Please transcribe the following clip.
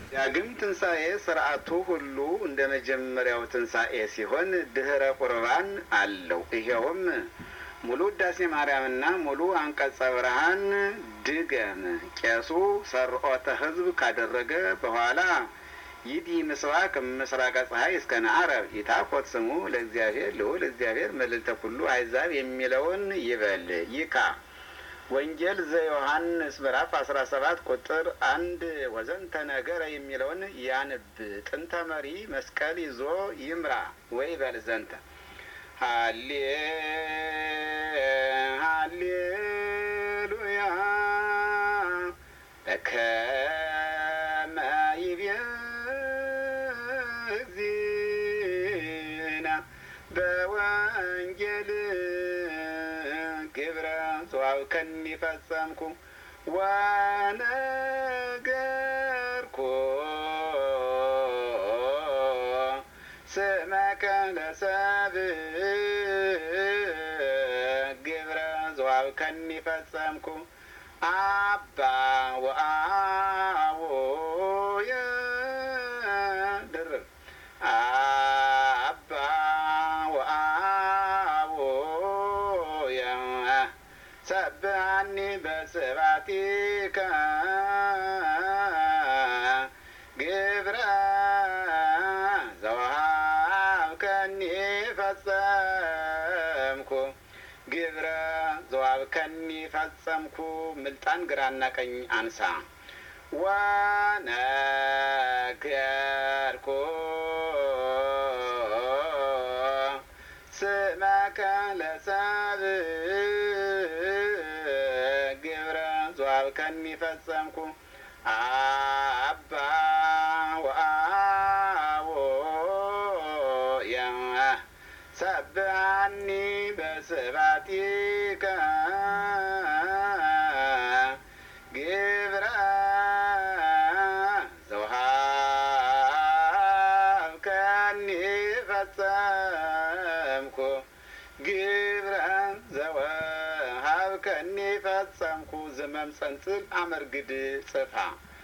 ዳግም ትንሣኤ ስርዓቱ ሁሉ እንደ መጀመሪያው ትንሣኤ ሲሆን ድህረ ቁርባን አለው። ይኸውም ሙሉ ውዳሴ ማርያምና ሙሉ አንቀጸ ብርሃን ድገም። ቄሱ ሰርዖተ ሕዝብ ካደረገ በኋላ ይዲ ምስባክ ምስራቀ ፀሐይ እስከ ነዓረብ ይታኮት ስሙ ለእግዚአብሔር ልዑል እግዚአብሔር መልዕልተ ኩሉ አሕዛብ የሚለውን ይበል ይካ ወንጌል ዘዮሐንስ ምዕራፍ አስራ ሰባት ቁጥር አንድ ወዘንተ ነገረ የሚለውን ያንብ። ጥንተ መሪ መስቀል ይዞ ይምራ ወይ በል ዘንተ ሃሌ ሃሌሉያ በከመ ይቤ በወንጌል ግብረ ዘዋብከኒ ፈጸምኩ ወነገርኩ ስመከ ለሰብእ ግብረ ዘዋብከኒ ፈጸምኩ አባ ወአቡየ ድርብ አባ ወአቡየ ሰብሐኒ በስብሐቲከ ግብረ ዘወሃብከኒ ፈጸምኩ ግብረ ዘወሃብከኒ ፈጸምኩ። ምልጣን ግራና ቀኝ አንሳ። ወነገርኩ ስመከ ለሰብእ ግብረ ዘወሃብከኒ ፈጸምኩ አባ ወአቡየ ሰብሐኒ በስብሐቲከ ግብረ ዘወሃብከኒ ፈጸምኩ ግብረ ዘወሃብከኒ ፈጸምኩ ዘመም ጸንጽል አመርግድ ጽፋ